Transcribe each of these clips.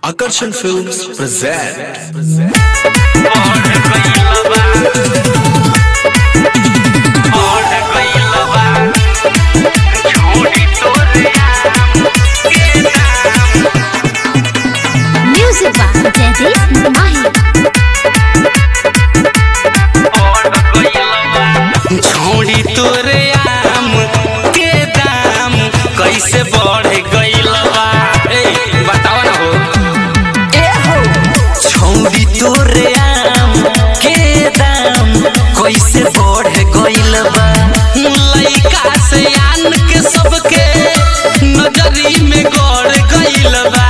Akarsan Films present. Music by Jaideep Mahi. छोड़ी तोरे आम के दाम कैसे बढ़ गइल बा ए, बताओ ना हो ए हो छोड़ी तोरे आम के दाम कैसे बढ़ गइल बा लइका से आन के सबके नजरी में गड़ गइल बा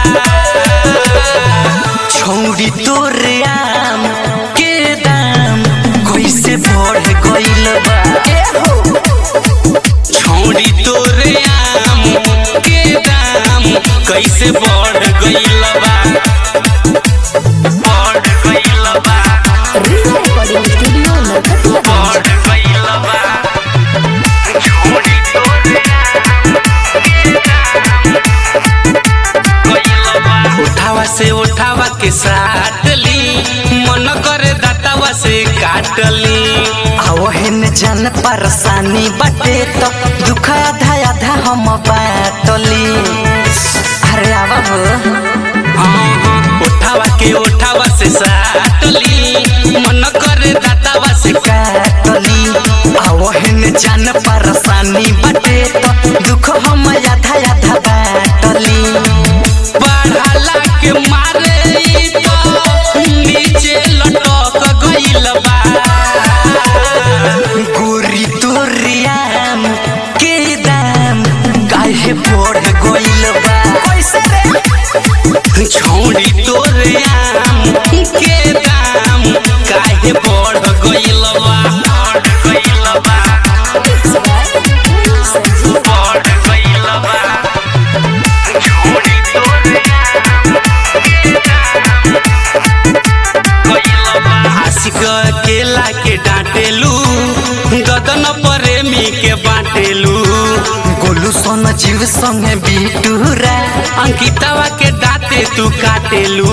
छोड़ी तोरे आम के दाम कैसे बढ़ गइल बा ए हो छोड़ी तोरे आम के दाम कैसे बढ़ गइल बा बढ़ गइल बा Recording Studio Narkatia बढ़ गइल बा छोड़ी तोरे आम के दाम गइल बा उठावा से उठावा के साटली मन करे दातावा से काटली आवहिन जन परेशानी बटे तो दुख आधा आधा हम बाटली अरे आवा हो हाँ, हाँ, उठावा के उठावा से साटली मन करे दातावा से काटली आवहिन जन परेशानी बटे तो दुख हम आधा आधा बाटली बढ़ाला के मारे ई तो नीचे लटक गइल बा गोरी तोरियाम के दाम काहे बढ़ गइल बा कैसे रे छोड़ी तोरे आम के दाम काहे बढ़ गइल बा बढ़ गइल बा बढ़ गइल बा छोड़ी तोरे आम के दाम गइल बा आशिक केला के डांटेलू गदन प्रेमी के बाटेलू गोलू सोन जीव संगे बिटूरा अंकितवा के दाते तू काटेलू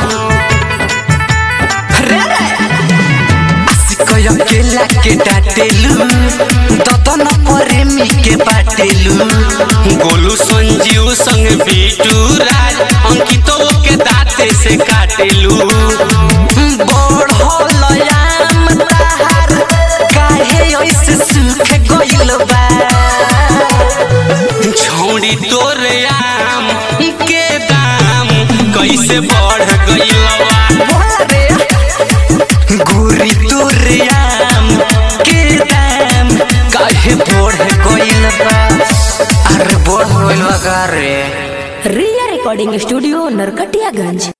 सिकय केला के डाटेलू ददन प्रेमी के बाटेलू गोलू संजीव संग बीटू राज अंकितो के दाते से काटेलू बड़ होलयाम ताहार काहे ऐसे सुख गइल बा छौड़ी तोरे आम के दाम कैसे बढ़ गइल गोरी तोरियाम के दाम काहे बढ़ गइल बा अरे बढ़ गइल बा का रे Ria Recording Studio Narkatiaganj.